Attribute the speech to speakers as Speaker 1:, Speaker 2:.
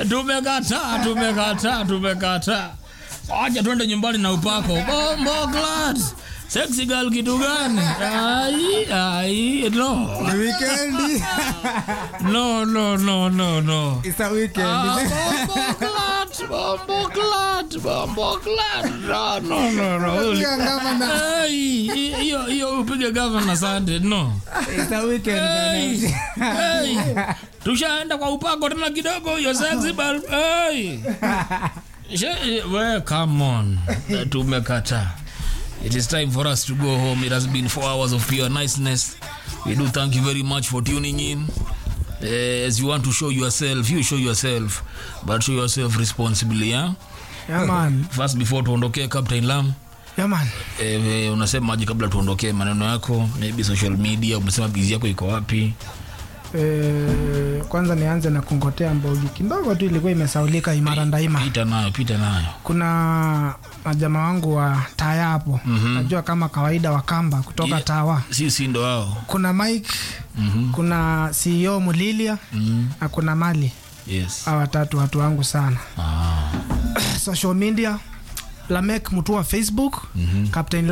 Speaker 1: tumekataa tumekataa tumekataa acha twende nyumbani na upako bombo glad sexy girl kitu gani ai ai no
Speaker 2: Ni weekend.
Speaker 1: no no no no no
Speaker 2: It's a weekend.
Speaker 1: Ah, bombo glad bombo glad bombo glad no no no no
Speaker 2: Pia gavana.
Speaker 1: Hey, hiyo hiyo upige gavana Sunday no
Speaker 2: It's a weekend.
Speaker 1: Hey,
Speaker 2: bana.
Speaker 1: hey. tushaenda kwa upako tena kidogo hiyo sexy bal hey. She- we come on tumekata it is time for us to go home it has been four hours of pure niceness we do thank you very much for tuning in Eh, as you want to show yourself you show yourself but show yourself responsibly yeah?
Speaker 2: Yeah, man.
Speaker 1: first before tuondokee captain lam
Speaker 2: Yeah, man.
Speaker 1: eh, unasemaje kabla tuondokee maneno yako maybe social media umesema bizi yako iko wapi
Speaker 2: Eh, kwanza nianze na kungotea mbogi kidogo tu ilikuwa imesaulika imara ndaima
Speaker 1: pita nayo pita nayo
Speaker 2: kuna majama wangu wa taya hapo
Speaker 1: Mhm.
Speaker 2: najua kama kawaida wa kamba kutoka
Speaker 1: Yeah.
Speaker 2: tawa
Speaker 1: si si ndo hao
Speaker 2: kuna mike
Speaker 1: Mhm.
Speaker 2: kuna ceo mulilia
Speaker 1: Mhm.
Speaker 2: na kuna mali
Speaker 1: yes
Speaker 2: hawa watatu watu wangu sana
Speaker 1: ah.
Speaker 2: social media lamek mtu wa facebook
Speaker 1: Mhm.
Speaker 2: captain